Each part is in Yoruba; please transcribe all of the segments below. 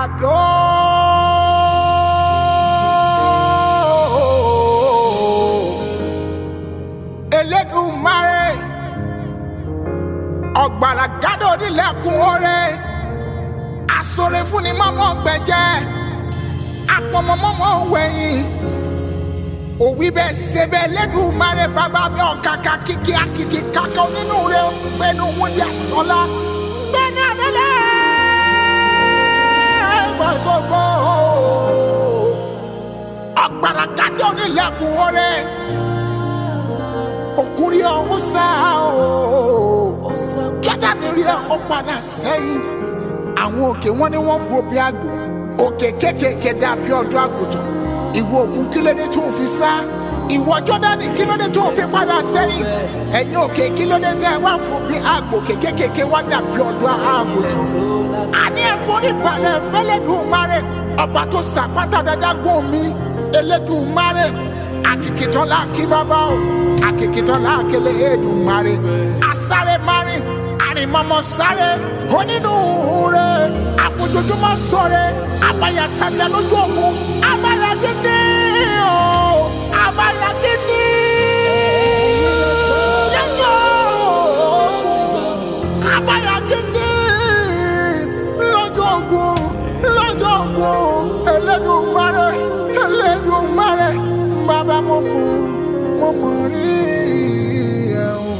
àdó. Elédùmarè ọ̀gbàrà gádò nílẹ̀kùn oore àsọ̀rẹ̀ fún ni mọ́mọ́ gbẹ̀jẹ̀ apọ̀mọ́mọ́mọ́ wẹ̀yìn òwí bẹ́ẹ̀ ṣe bẹ́ẹ̀ Elédùmarè bàbá mi ọ̀kàkà kìkì àkìkì kàkà onínú rẹ̀ gbẹ̀nu wọn di àsọ̀lá gbẹ̀nu àdélé gbọ̀sọ̀gbọ̀ ọ̀gbàrà gádò nílẹ̀kùn oore òkúri ọ̀hún sá o jọ́dánì rí ọ padà sẹ́yìn àwọn òkè wọn ni wọ́n fò bí àgbò òkè kékèké dàbí ọ̀dọ́ àgùntàn ìwọ òkun kílódé tó fi sá ìwọ jọ́dánì kílódé tó fi padà sẹ́yìn ẹ̀yin òkè kílódé tẹ́ ẹ wá fò bí àgbò kékèké wá dàbí ọ̀dọ́ àgùntàn àní ẹ̀fọ́rí balẹ̀ fẹ́lẹ́dùmarè ọba tó sàpátá dáadáa gún mi Elédùmarè akikitọ́lá kí bàbá o akikitọ́lá kele Èdùmarè asáré márìn àrìmọ́mọ́ sáré onínúure àfojoojúmọ́ sọ̀rẹ́ abayatanda lójú ogun abayagídé o abayagídé lẹ́yìn ogun abayagídé lójú ogun lójú ogun Elédùmarè Elédùmarè bàbá mo mọ̀ mo mọ̀ rí ẹ̀ o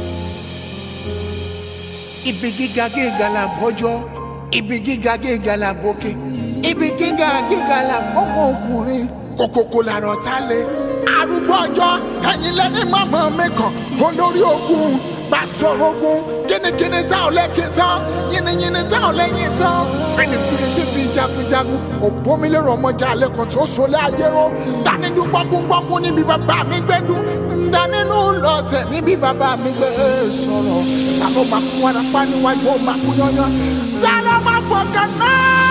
ibi gíga gíga la bọ́jọ́ ibi gíga gíga la bókè ibi gíga gíga la bọ́mọ ọkùnrin kòkòkò làrọ̀ tá lé arúgbó ọjọ́ ẹ̀yin lẹ́ni mọ̀mọ́ mẹ́kàn olórí ogun gbàsọ̀rọ̀ ogun kínníkínní tá ò lẹ́kìn tán yìnyínyìnyín tá ò lẹ́yìn tán fìnnìfìnnì tí fi jagunjagun ògbómìnira ọmọjà lẹ́kàn tó sọlẹ̀ ayéró dánidú gbọ́kúngbọ́kún níbi bàbá mi gbẹ́ndú dánínú lọ́tẹ̀ níbi bàbá mi gbé sọ̀rọ̀ ta ló máa kú warapa níwájú ó máa kú yányán ta ló máa fọkàn náà.